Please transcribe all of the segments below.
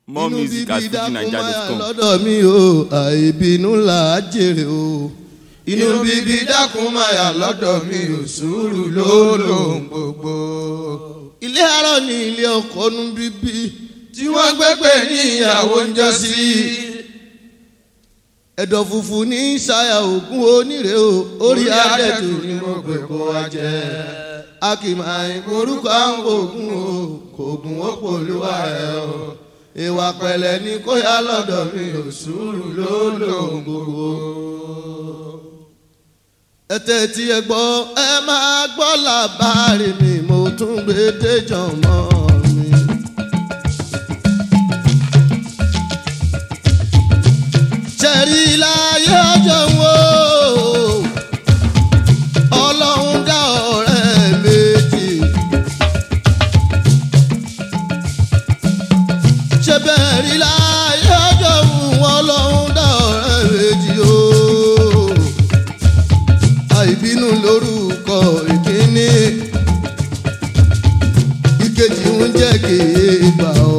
more music at fujinaija.com. lọ́dọ̀ mi o àìbínú là á jèrè o. inú bíbí dákun máa yà lọ́dọ̀ mi ò sùúrù ló lòun gbogbo. ilé arọ ni ilé ọkọ nu bíbí tí wọ́n gbẹ́gbẹ́ ní ìyàwó ń jọ sí. ẹ̀dọ̀ funfun ní ṣayà ògùn onírè o orí adẹ́tù ni mo gbé kó wa jẹ. a kì máa ń korúkọ àwọn ògùn o kò gùn ó pòlúwa ẹ̀ o ìwà pẹ̀lẹ́ ní kó yá lọ́dọ̀ mi ò sùúrù ló lòun gbogbo. ẹ tẹ́tí ẹ gbọ́ ẹ máa gbọ́ làbárí mi mo tún gbé déjọ́ mọ́ mi. ṣẹ̀rí láyé ọjọ́ wo ọlọ́run dá ọ̀rẹ́ méjì. ṣe bẹ́ẹ̀ rí láyé ọjọ́ wọn lọ́hún dá ọ̀rẹ́ méjì o. àìbínú lórúkọ ìkíní ìkejì ń jẹ́ kéèbà o.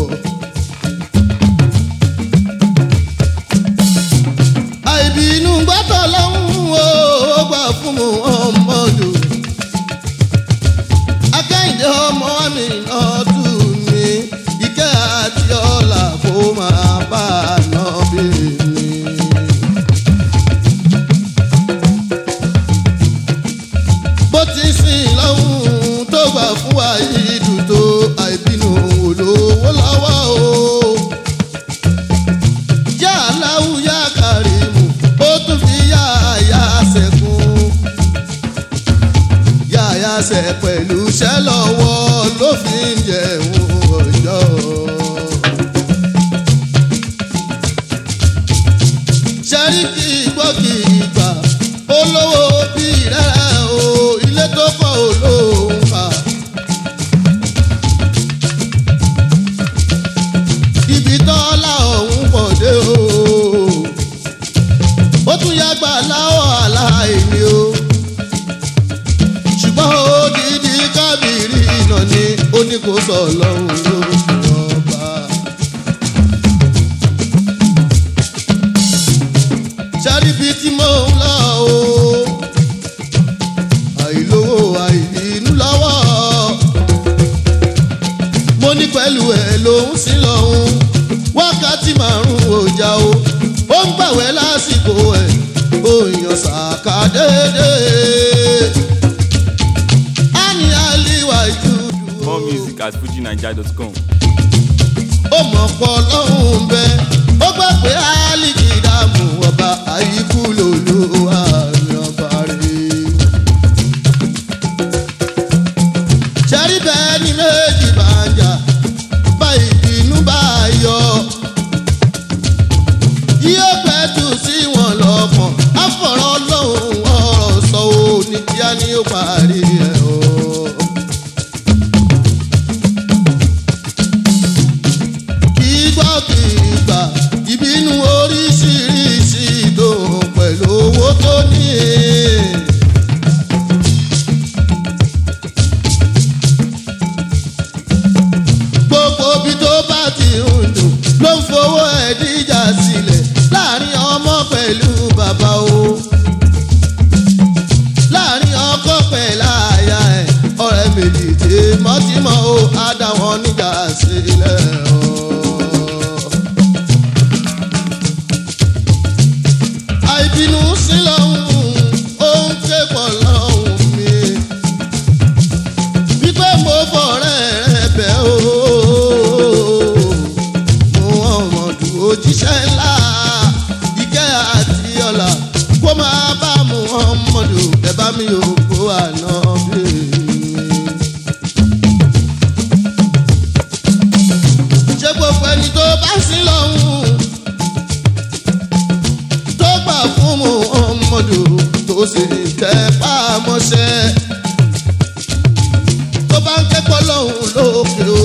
àìbínú gbọ́dọ̀ lọ́hún o ó gbà fún mu ọmọdù. akẹ́yìndé ọmọ mi náà tù mí ìkẹ́ àti ọ̀la kó máa bá a ná bí mi. bó ti sìn lọ́hùn tó gbà fún wa yìí dùn tó àìbínú olówó lọ́wọ́ o. yá aláwù yá kàrímù ó tún fi yá àyà sẹ́kùn yáyà sẹ pẹ̀lú iṣẹ́ lọ́wọ́ ló fi ń jẹun ọjọ́. sẹ́ríkì gbọ́kì ìgbà olówó bí rẹ̀ o ilé tó kọ́ olóhùn fà. ibi tọ́lá ọ̀hún pọ̀ dé o ó tún yàgbà láwọ̀ aláìní o ṣùgbọ́n odidi kábìrì iná ni ó ní kó sọ lọ́hùn ló ọba. ṣáríbi tí mò ń lọ o àìlówó àìbínú lọ́wọ́ mo ní pẹ̀lú ẹ̀ lòún sí lọ́hùn wákàtí márùn-ún ọjà o ó ń gbàwẹ́ lásìkò ẹ̀ ó yan sàkà déédéé ani aliwa ìjúdù. more music at fujinaija.com. ó mọ̀ pọ̀ lọ́hùn bẹ́ ó gbà pé alìkì dààmú ọba àyíkú lòlú àmì ọba rẹ̀. ṣẹ́rí bẹ́ẹ̀ ni méjì bá ń jà bá ìbínú bá yọ. yóò pẹ́ tù sí wọn lọ́kàn àfọ̀rọ̀ lọ́hùn ọ̀rọ̀ sọ ò ní kíá ni ó parí ẹ̀ o. kì í gbọ́ kì í gbà ìbínú oríṣiríṣi ìdòhùn pẹ̀lú owó tó ní. gbogbo bí tó bá ti ń dùn ló ń fowó ẹ̀ díjà sílẹ̀ láàrin ọmọ pẹ̀lú bàbá o láàrin ọkọ pẹ̀lú àyà ẹ̀ ọ̀rẹ́ méjì tèmọ́tìmọ́ o á dá wọn níjà sílẹ̀ o. àìbínú sí lọ́hùn ó ń ké pọ̀ lọ́hùn mi wípé mo fọ̀rẹ́ rẹ bẹ́ o mo ọmọdù òjíṣẹ́ ńlá ìkẹ́ àti ọ̀la kó máa bá mu ọmọdù ẹ bá mi ò kó àná bí ṣé gbogbo ẹni tó bá sí lọ́hùn tó gbà fún mu ọmọdù tó sì tẹ pàmọ́ṣẹ́ tó bá ń kẹ́kọ̀ọ́ lọ́hùn lókè o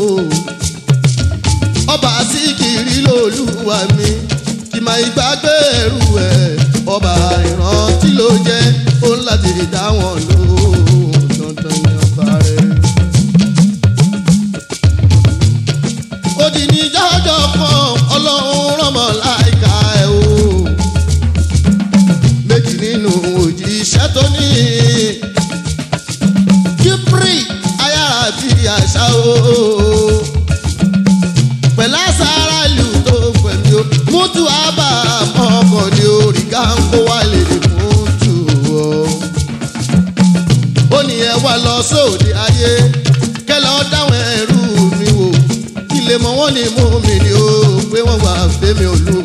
ọba síkìrì lòlúwa mi kì máa ìgbàgbé ẹrù ẹ ọba ìrántí ló jẹ ó ń láti dá wọn lóhùn dandan ní ọba rẹ. ó di ní jọjọ kan ọlọ́run rọmọ láìka ẹ̀ o méjì nínú òjíṣẹ́ tó ní kíbrì ayára bí àṣà o pẹ̀lú àṣàrà ìlú tó pẹ̀lú o mútu àbá ọkọ̀ ní orí gáńkó wà lè fún tù o ó ní ẹ wá lọ sóde ayé kẹlẹ ọ dáwọn ẹrú mi wò ilé mọ wọn ni mú mi ni ó pé wọn wà fẹmi olú